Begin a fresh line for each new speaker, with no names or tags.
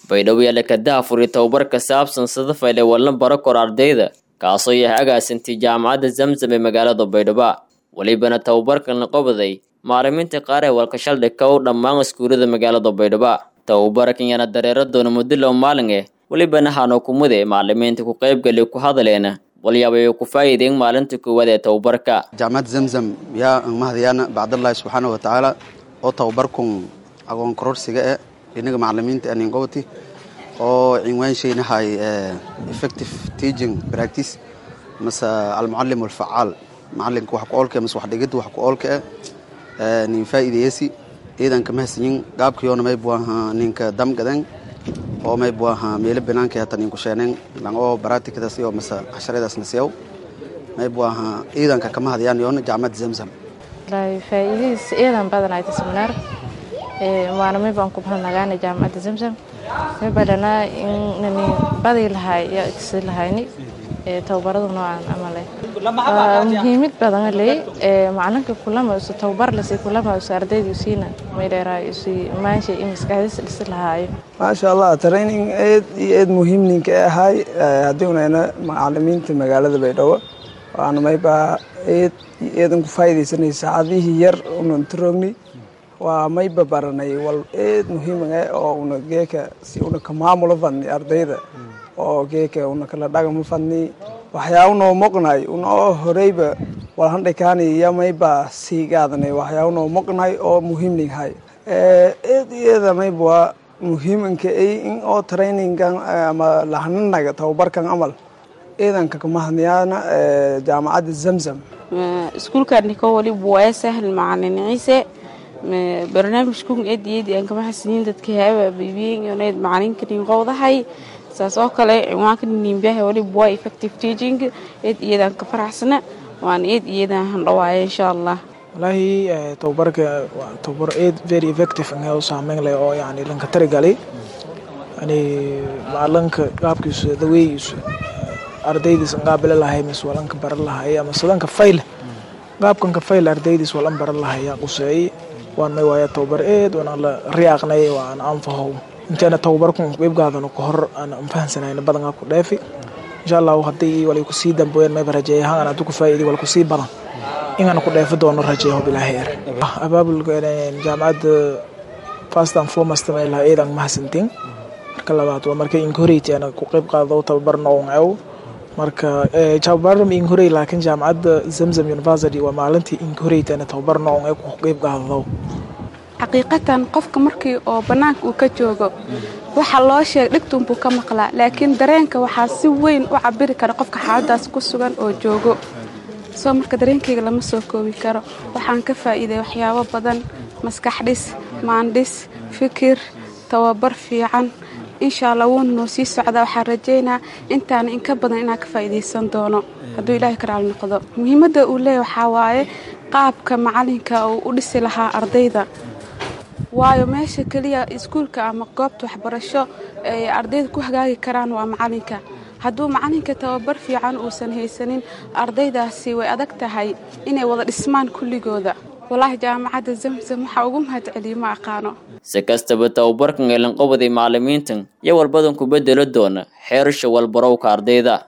baydhabo yaala kadaha furi tababar ka saabsan sida fayle wallan baro kor ardayda kaasoo yahay agaasintay jaamacadda zamzam ee magaalada baydhabo welibana tababarkan la qabaday macalimiinta qaar ee walkashaldhigka u dhammaan iskuulada magaalada baydhabo tababarkan yana dareero doona muddo low maalin eh welibana hano kumude macalimiinta ku qaybgali ku hadaleena walyaabay ku faa'iideen maalinta koowaad ee tababarka
jaamacadda zamzam yaa mahadayaana bacdallahi subxaana wa tacaala oo tababarkun aqoon kororsiga eh inaga macalimiinta aningobati oo cinwaanshaynahay effective teaching practice mase almucalim alfacaal macalinka wax ku oolka mase wax dhigidda wax ku oolka eh nin faa'iideeyasi ciidanka mahadsanyin gaabkiyoona may buaha ninka damgadan oo may buaha meelo banaanka hata ninku sheeneen lang oo baratikadaas iyo mase casharadaas nasiyaw may buaha ciidanka kama hadayaan yoona jaamacadda zamzam
faa'iidadiis ciidan badan ay tasminar waana may baan ku bahanagaana jaamacadda zamzam may badhanaa inani badi lahay yaa igsi lahayni tababarada noocan amale muhiimid badan ley macalinka kulama isu tababar lasi kulama isu ardayda usiina may dheeraa isu maansha in maskaxdiis dhisi lahaayo
maasha allah training eed iyo eed muhiim ninka ahay haddii unayna macalimiinta magaalada baydhabo waana maybaa eed iyo eedan ku faa'iidaysanay saacadihii yar unan taroogni waa mayba baranay wal eed muhiimaga oo una geeka si una ka maamulo fadni ardayda oo geeka una kala dhagama fadni waxyaaba noo moqnahay una oo horeyba walhandhikaani iyo mayba sii gaadanay waxyaaba noo moqnahay oo muhiimninghay eed iyo eeda mayba waa muhiimanka ay in oo trainingan ama lahananaga tababarkan amal ciidanka kamahadniyaana jaamacadda zamzam
iskuulkaaniko waliba waa sahal macalin ciise barnaamijkun eed iyo eed aan kama xasiniin dadka haaba bibiyin yoneed macalinka ninqowdahay saas oo kale cinwaanka nimbiyaha waliba waa effective teaching eed iyadaan ka faraxsana waan eed iyadaan handhawaaya insha allah
wallaahi tababarka waa tababar eed very effective u saameyn leh oo yani lanka tarigalay yani macalinka qaabkiisu daweeyiisu ardaydiis qaabile lahay mise walanka baran lahay ama sidanka fayle qaabkanka fayle ardaydiis walan baran lahay yaa quseeyey waan may waaya tababar eed waan la riyaaqnay waan anfahow inteena tababarkun qeybgaadano ka hor aan anfahansanayna badanaa ku dheefi insha allahu haddii walay kusii dambeeyeen mayba rajeeya hangan hadduu ku faa'iiday wal kusii badan inaan ku dheefi doono rajeeyo bilaahi er abaabulka jaamacadda first and foremost may laha eedan mahadsantiin marka labaad waa marka incorate ana ku qeyb qaado tababar nooncew marka tababar ma incorate laakiin jaamacadda zamzam university waa maalintii incorate ana tababar noonce ku qeyb qaado
xaqiiqatan qofka markii oo bannaanka uu ka joogo waxa loo sheeg dhigtuunbuu ka maqlaa laakiin dareenka waxaa si weyn u cabiri kara qofka xaaladaas ku sugan oo joogo soo marka dareenkayga lama soo koobi karo waxaan ka faa'iiday waxyaabo badan maskaxdhis maandhis fikir tababar fiican insha allah wuuna noo sii socdaa waxaan rajaynaa intaana inka badan inaan ka faa'iidaysan doono hadduu ilaahay ka raali noqdo muhiimadda uu leeyahy waxaa waaye qaabka macalinka uu u dhisi lahaa ardayda waayo meesha keliya iskuulka ama goobta waxbarasho ay ardayda ku hagaagi karaan waa macalinka hadduu macalinka tababar fiican uusan haysanin ardaydaasi way adag tahay inay wada dhismaan kulligooda walaahi jaamacadda zamzam waxaa ugu mahad celiya ma aqaano
si kastaba tababarkan ee lanqobaday macalimiintan iyo walbadan ku bedelo doona xeerasha walbarowka ardayda